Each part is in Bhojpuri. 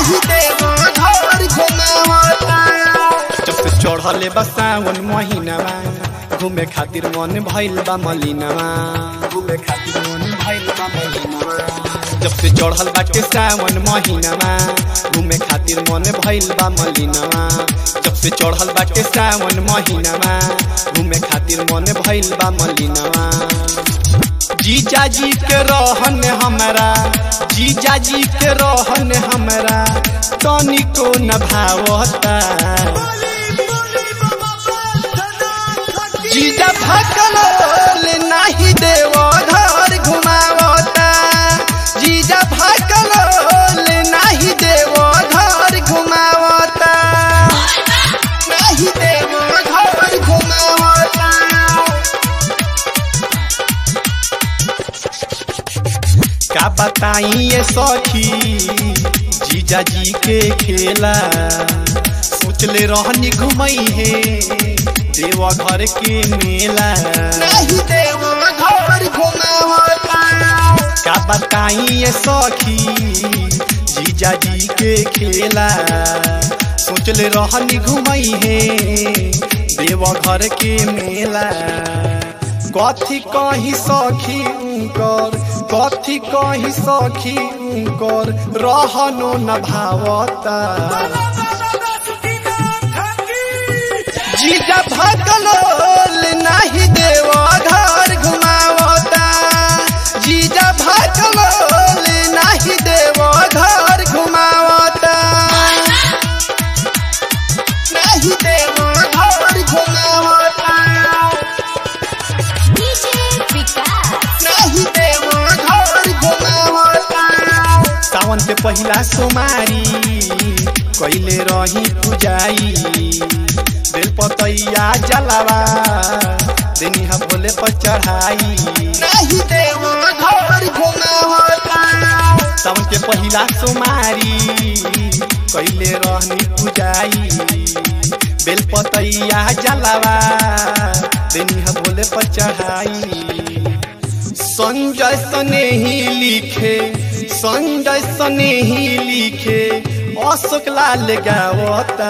नाही देव घर घुमावता जब से चढ़ले बा सावन महीनामा घूमे खातिर मन भइल बा मलिनामा घूमे खातिर मन भइल बा मलिनामा जब से चढ़ल बाटे सावन महीनामा घूमे खातिर मन भइल बा मलिनामा जब से चढ़ल बाटे सावन महीनामा घूमे खातिर मन भइल बा मलिनामा जीजा जी के रहन हमारा जीजा जी के रहन हमारा तनिको न भावता जीजा भकलोल नाही देव घर घुमावता जीजा भकलोल नाही देव घर घुमावता नाही देव घर घुमावता का बताई ये सखी जीजा जी के खेला सोचले रहनी घुमई है देवा घर के मेला नाही देव घर घुमावता का बताई ये सखी जीजा जी के खेला सोचले रहनी घुमई है देवा घर के मेला कथी कही सखी उनकर कथी कही सखी उनकर रहनो न भावता जीजा भकलोल नाही देव घर घुमावता जीजा भकलोल नाही देव घर घुमावता नाही देव घर घुमावता नाही देव घर घुमावता सावन के पहिला सोमारी कैले रही पुजाई बेलपतैया जलावा देनिहा भोले पर चढ़ाई नाही देव घर घुमावता सावन के पहिला सोमारी कैले रहनी पुजाई बेलपतैया जलावा देनिहा भोले पर चढ़ाई संजय सने ही लिखे संजय सने ही लिखे अशोक लाल गावता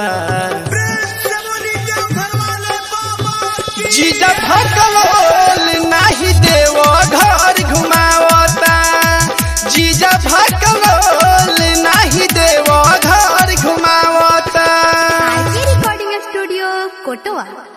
जीजा भकलोल नाही देव घर घुमावता जीजा भकलोल नाही देव घर घुमावता आरके रिकॉर्डिंग स्टूडियो कोटवा